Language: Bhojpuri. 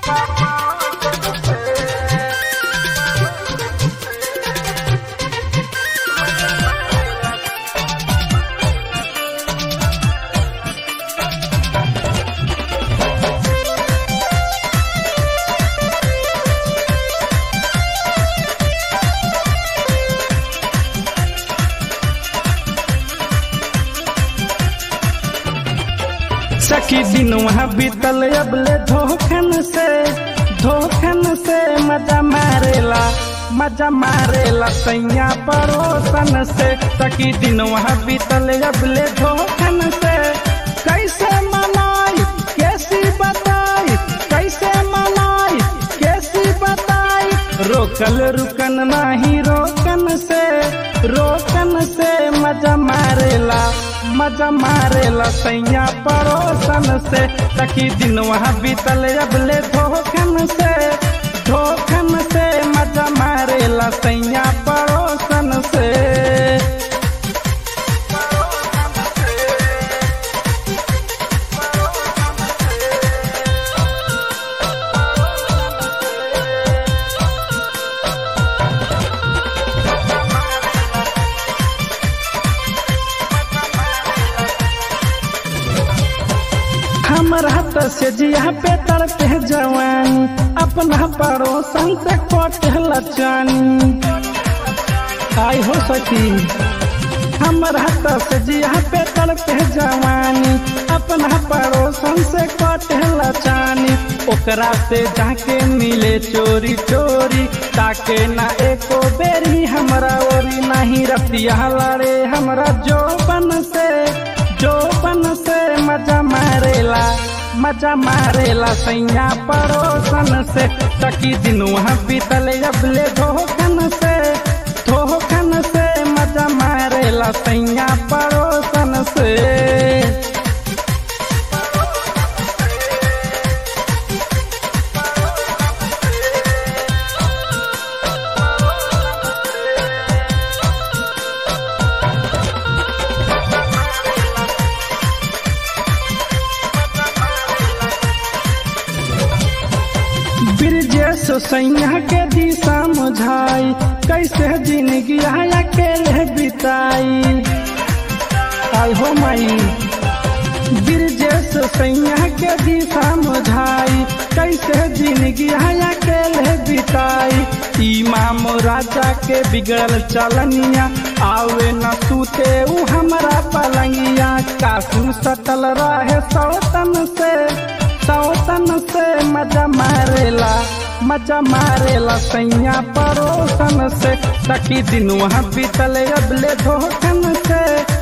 सखी दिन वहाँ बीतल अबले धोखन से धोखन से मजा मारेला मजा मारेला सैया पड़ोसन से सखी दिन वहाँ बीतल अबले धोखन से कैसे मनाई कैसी बताई कैसे मनाई कैसी बताई रोकल रुकन नाही रोकन से रोकन से मजा मारेला मजा मारेला सैया पड़ोसन से तकी दिन वहाँ बीतल अबले धोखन से धोखन से मजा मारेला सैया पड़ोसन से हमर हाथ से जिया पे तड़पे जवानी अपना पड़ोसन से कोटे लचानी आई हो सकी हमर हाथ से जिया पे तड़पे जवानी अपना पड़ोसन से कोटे लचानी ओकरा से जाके मिले चोरी चोरी ताके ना एको बेरी हमरा ओरी नहीं रतिया लड़े हमरा जोबन से जोबन से मजा मारेला मजा मारेला सैया पड़ोसन से तकी दिन वहाँ बीतल अबले धोखन से धोखन से मजा मारेला सैया पड़ोसन से ब्रिजेश सैया के दिशा मुझाई कैसे जिंदगी अकेले बिताई आई हो माई ब्रिजेश सैया के दिशा मुझाई कैसे जिंदगी अकेले बिताई इमाम राजा के बिगड़ल चलनिया आवे न सूते उ हमारा पलंगिया कासू सटल रहे सौतन से सौतन से मजा मारेला मजा मारेला सैया पड़ोसन से तकी दिन वहाँ बीतल अबले धोखन से